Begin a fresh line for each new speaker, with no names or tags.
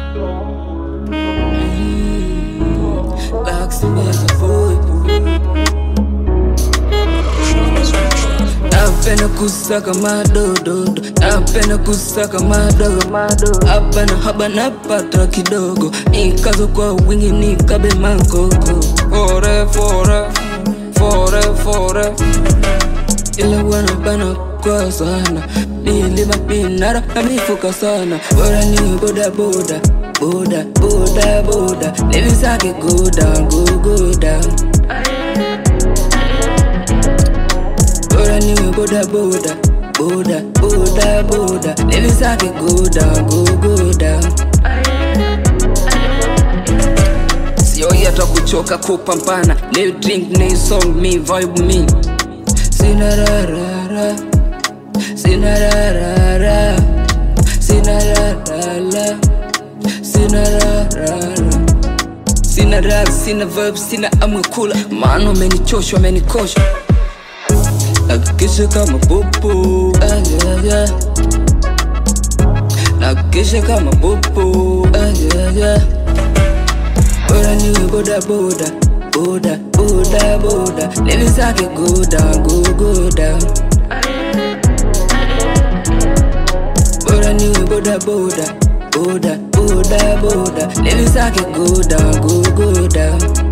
Napenda kusaka madododo, napenda kusaka madogo hapa na haba napata kidogo, nikazo kwa wingi nikabe makoko fore fore fore fore, ila wana bana kwa sana nilima pinara na mifuka sana, bora ni boda boda boda boda boda, levi zake go down go go down bora niwe boda boda boda boda boda levi zake go down go go down sioi hata kuchoka kupambana leo drink ni song me vibe me sina rarara sina rarara sina rarara sina rarara sina rap sina vibe sina amwe kula maana umenichosha umenikosha nakikisha kama popo ah, yeah, yeah. nakikisha kama popo ah, yeah, yeah. bora niwe boda boda boda boda boda levi zake go down go go down bora niwe boda boda boda boda boda levi zake go down go go down